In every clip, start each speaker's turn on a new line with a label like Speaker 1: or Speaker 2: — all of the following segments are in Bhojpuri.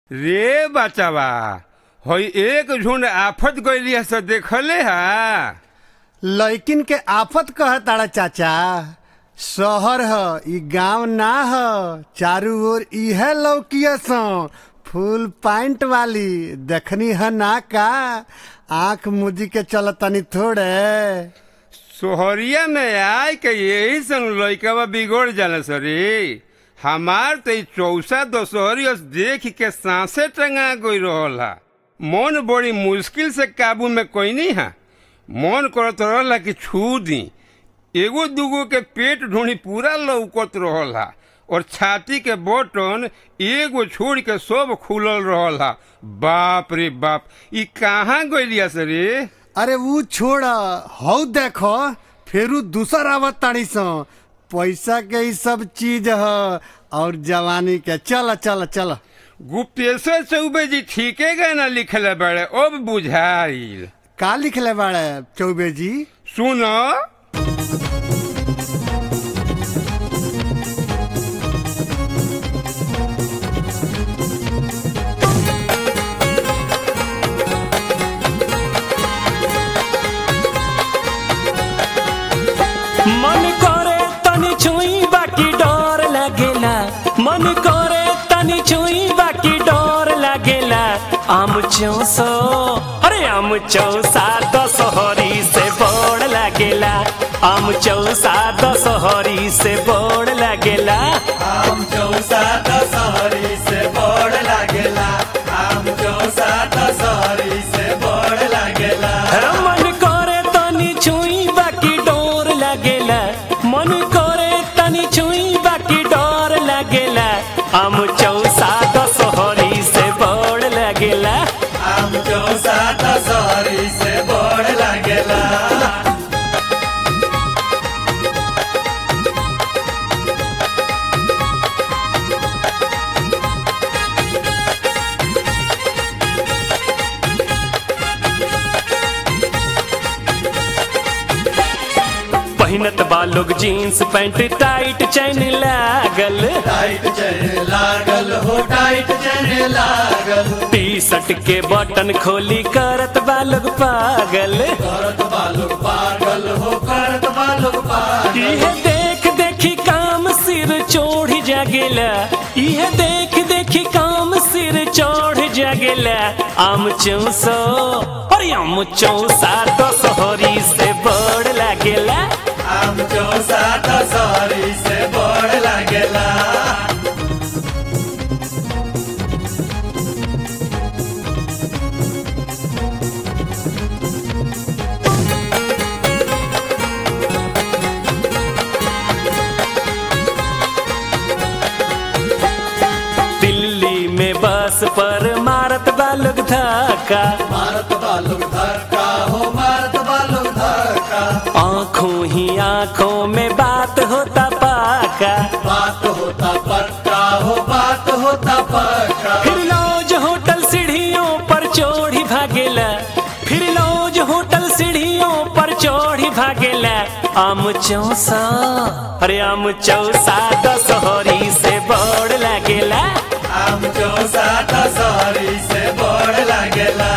Speaker 1: रे बचवा हई एक झुंड आफत गइली से देखले हा
Speaker 2: लैकिन के आफत कह ताड़ा चाचा शहर ह ई गांव ना ह चारू ओर इहे लौकिया सो फुल पैंट वाली देखनी है ना का आंख मुदी के चलतनी थोड़े
Speaker 1: सोहरिया में आय के यही संग लइकवा बिगड़ जाला सरी हमार तो ई चौसा दशहरी देख के सांसे टंगा गई रहल हा मन बड़ी मुश्किल से काबू में कोई हा मन करत रहला कि छू दी एगो दूगो के पेट ढूंढी पूरा लौकत रहल हा और छाती के बटन एगो छोड़ के सब खुलल रहल हा बाप रे बाप ई कहाँ गइलिया से रे
Speaker 2: अरे वो छोड़ हौ देखो फेरू दूसर आवत ताड़ी सो पैसा के ही सब चीज ह और जवानी के चल चल चल
Speaker 1: गुप्तेश्वर चौबे जी ठीके गाना लिखले बड़े अब बुझाइल
Speaker 2: का लिखले बाड़े चौबे जी
Speaker 1: सुन
Speaker 3: मन करे तनी छुई बाकी डर लागेला मन करे तनी छुई बाकी डर लागेला आम चौसो अरे आम चौसा दशहरी से बड़ लागेला आम चौसा दशहरी से बड़ लागेला
Speaker 4: आम चौसा दशहरी से बड़ लागेला आम चौसा दशहरी से बड़ लागेला
Speaker 3: मन करे तनी छुई बाकी डोर लागेला मन करे तनी छुई बाकी डोर लागेला आम चौसा दशहरी से बड़ लागेला
Speaker 4: आम चौसा दशहरी से बड़ लागेला
Speaker 3: पहिनत बा लोग जीन्स पैंट टाइट चैन लागल
Speaker 4: टाइट चढ़े लागल हो टाइट चढ़े लागल
Speaker 3: टी शर्ट के बटन खोली करत बा लोग पागल
Speaker 4: करत बालुक पागल हो करत बालुक पागल
Speaker 3: इहे देख देखी काम सिर चोढ़ जागेला इहे देख देखी काम सिर चोढ़ जागेला आम चौसो अरे आम चौसा दशहरी से बड़ लागेला
Speaker 4: आम चौसा दशहरी से बड़ लागेला
Speaker 3: दिल्ली में बस पर मारत बा लोग धक्का
Speaker 4: मारत बालुक धक्का हो मारत बालुक धक्का
Speaker 3: आंखों ही आंखों में बात होता पाका
Speaker 4: बात होता पक्का हो बात होता पक्का
Speaker 3: फिर लौज होटल सीढ़ियों पर चोढ़ी भागेला फिर लौज होटल सीढ़ियों पर चोढ़ी भागेला आम चौसा अरे आम चौसा दशहरी से बड़ लागेला
Speaker 4: आम चौसा दशहरी से बड़ लागेला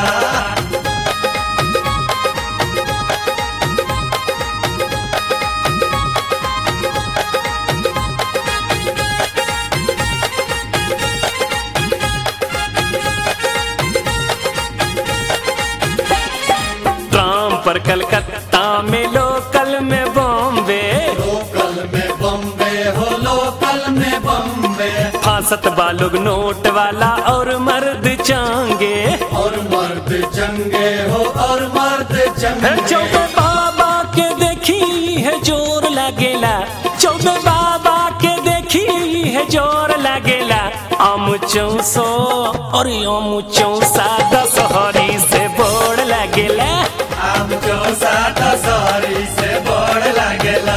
Speaker 3: ट्राम पर कलकत्ता में लोकल में बॉम्बे
Speaker 4: लोकल में बम्बे हो लोकल में बम्बे
Speaker 3: फांसत बालोग नोट वाला और मर्द चांगे
Speaker 4: और मर्द चंगे हो और मर्द
Speaker 3: है
Speaker 4: चंगे
Speaker 3: चौबे बाबा के देखी है जोर लागेला चौबे बाबा के देखी है जोर लागेला आम चौसो अरे आम चौसा दशहरी से बोर लागेला
Speaker 4: आम चौसा दशहरी से बड़ लागेला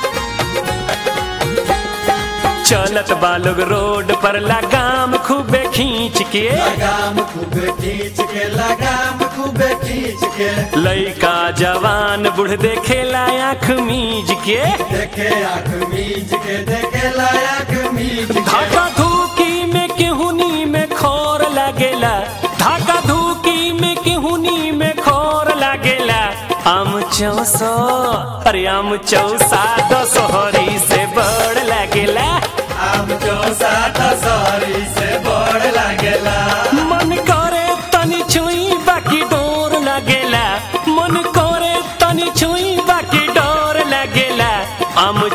Speaker 3: चलत बालोग रोड पर लगाम खूबे खींच के
Speaker 4: लगाम खूबे खींच के लगाम खूबे खींच के
Speaker 3: लइका जवान बूढ़ देखेला आँख मीज के
Speaker 4: देखे आँख मीच के देखे लायक मीच के
Speaker 3: धाका धूकी में केहुनी में खोर लागेला धाका धूकी में केहुनी में खोर लागेला आम चौसो अरे आम चौसा दशहरी से बड़ लागेला
Speaker 4: आम चौसा दशहरी से बड़ लागेला
Speaker 3: मन करे तनी छुई बाकी डोर लागेला मन करे तनी छुई बाकी डोर लागेला आम